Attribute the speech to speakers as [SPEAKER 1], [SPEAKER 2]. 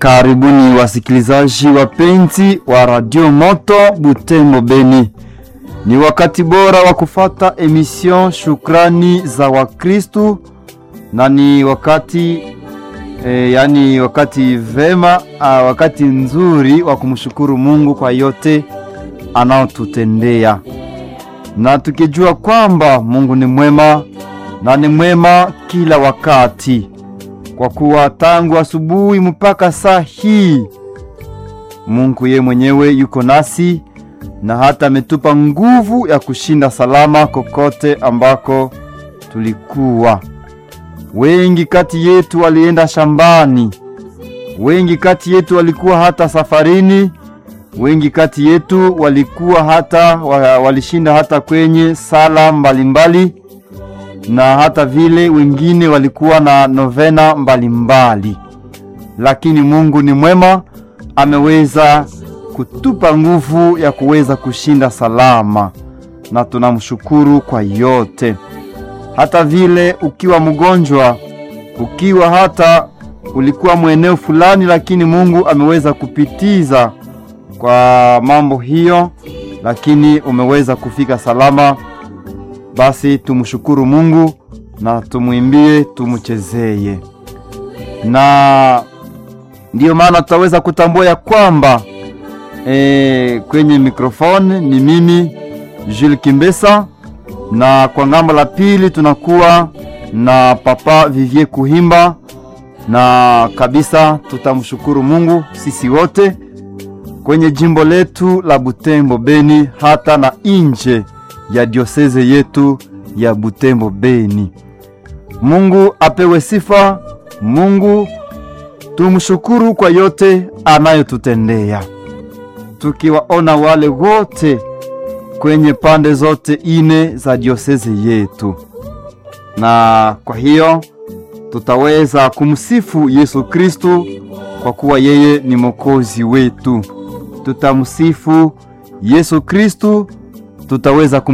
[SPEAKER 1] Karibuni wasikilizaji wapenzi wa Radio Moto Butembo Beni. Ni wakati bora wa kufata emission Shukrani za Wakristu na ni wakati e, yani wakati vema a, wakati nzuri wa kumshukuru Mungu kwa yote anaotutendea, na tukijua kwamba Mungu ni mwema na ni mwema kila wakati kwa kuwa tangu asubuhi mpaka saa hii Mungu ye mwenyewe yuko nasi na hata ametupa nguvu ya kushinda salama kokote ambako tulikuwa. Wengi kati yetu walienda shambani, wengi kati yetu walikuwa hata safarini, wengi kati yetu walikuwa hata walishinda hata kwenye sala mbalimbali mbali na hata vile wengine walikuwa na novena mbalimbali mbali. Lakini Mungu ni mwema, ameweza kutupa nguvu ya kuweza kushinda salama, na tunamshukuru kwa yote. Hata vile ukiwa mgonjwa, ukiwa hata ulikuwa mweneo fulani, lakini Mungu ameweza kupitiza kwa mambo hiyo, lakini umeweza kufika salama basi tumshukuru Mungu na tumwimbie, tumchezeye, na ndiyo maana tutaweza kutambua ya kwamba e, kwenye mikrofoni ni mimi Jules Kimbesa, na kwa ngambo la pili tunakuwa na Papa Vivier Kuhimba, na kabisa tutamshukuru Mungu sisi wote kwenye jimbo letu la Butembo Beni, hata na nje ya dioseze yetu ya Butembo Beni. Mungu apewe sifa. Mungu tumshukuru kwa yote anayotutendea, tukiwaona wale wote kwenye pande zote ine za dioseze yetu, na kwa hiyo tutaweza kumsifu Yesu Kristu kwa kuwa yeye ni Mwokozi wetu. Tutamsifu Yesu Kristu, tutaweza kum